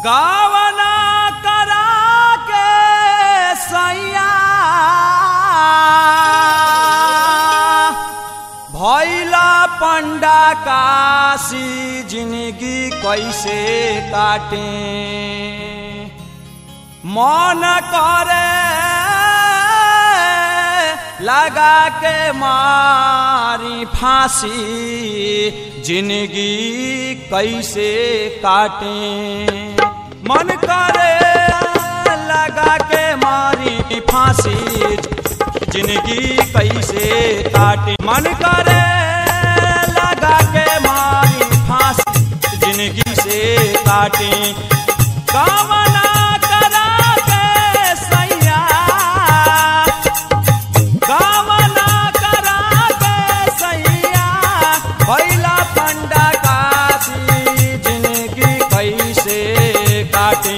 गावना करा के सैया भैला पंडा काशी जिंदगी कैसे काटे मन करे लगा के मारी फांसी जिंदगी कैसे काटे मन करे लगा के मारी फांसी जिंदगी कैसे काटे मन करे लगा के मारी फांसी जिंदगी से काटे कामना करा के सैया कामना करा के सैया भैला पंडा काशी जिंदगी कैसे काटे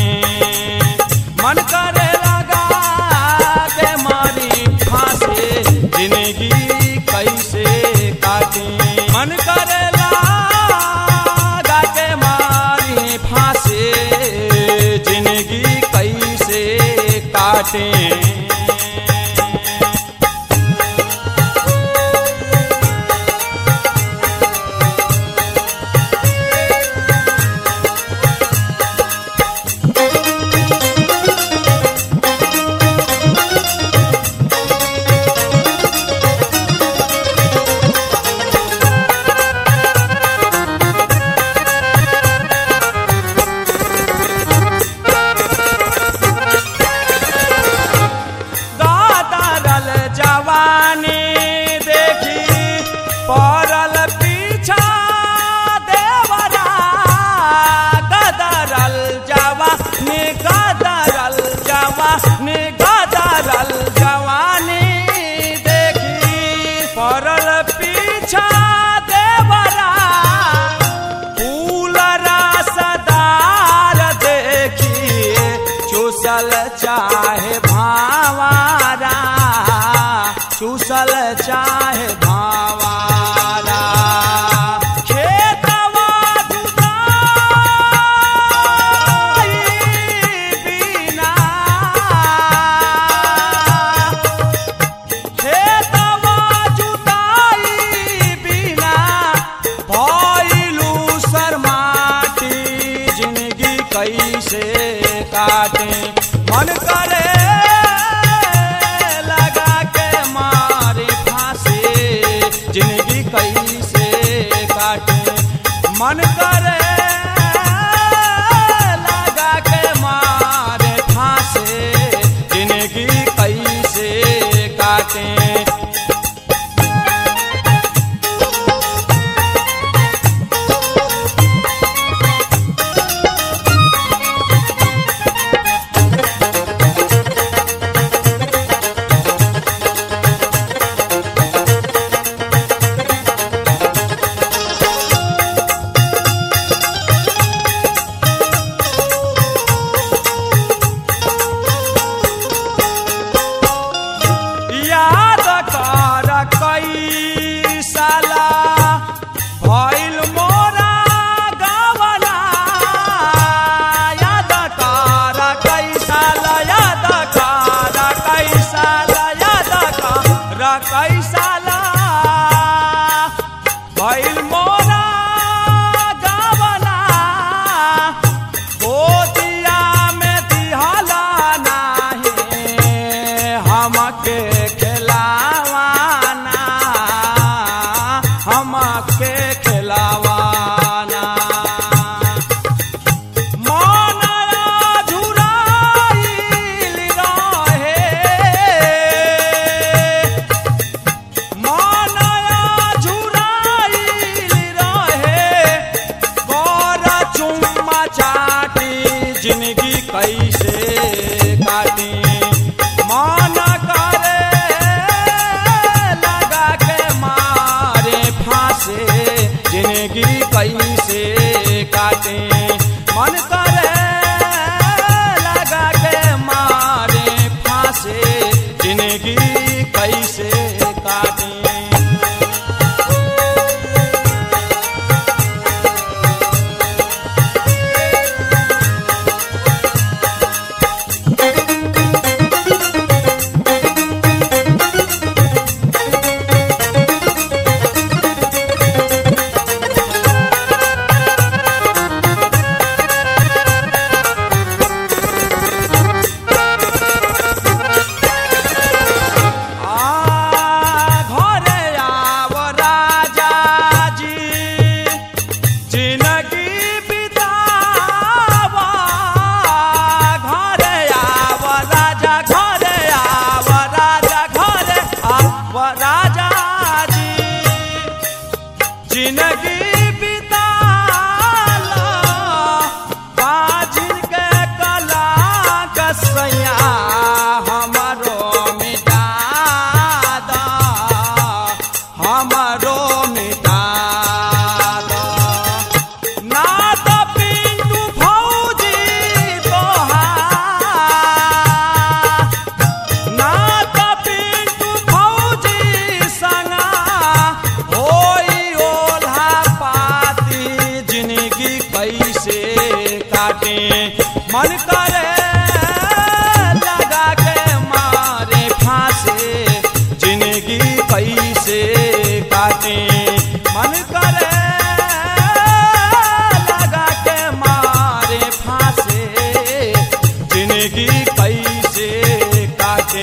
मन करे लगा के मारी फांसे जिंदगी कैसे काटे मन करे लगा के मारी फांसे जिंदगी कैसे काटे गादरल जवानी देखी पड़ल पीछा देवरा गदरल जवानी गदरल जवानी गदरल जवानी देखी पड़ल पीछा देवरा फूल रसदार देखी चूसल चाहे भावारा चूसल चाहे भावारा खेतवा जुताई बिना खेतवा जुताई बिना भइलू शर्माटी जिंदगी कैसे काटे मन करे लगा के मारे फांसे जिंदगी कैसे काटे मन करे लगा के मारे फांसे जिंदगी कैसे काटे याद कर कई साला भइल मोरा गवना याद कर कई साला याद कर कई साला याद कर कई साला भइल मोरा गवना गोदिया में दिहला नाही हमके खिलावाना हमके खिलावाना मनया झुराइल रहे मनया झुराइल रहे गोर चुम्मा चाटी जिंदगी कैसे काटी मन करे लगा के मारे फांसे जिंदगी कैसे काटे मन करे लगा के मारे फांसे जिंदगी कैसे काटे हमारो मिटा दो ना तो पिंटू फौजी तोहार ना तो पिंटू फौजी संगा होई ओल्हा पाती जिंदगी कैसे काटे मन करे लगा के मारे फांसे जिंदगी कैसे काटे मन करे लगा के मारे फांसे जिंदगी कैसे काटे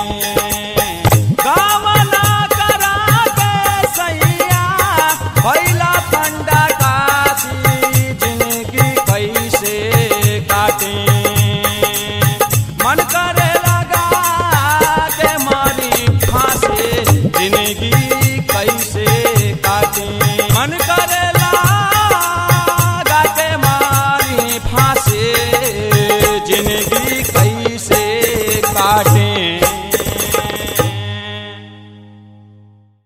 कामना करा के सैया भैला पंडा काशी जिंदगी कैसे काटे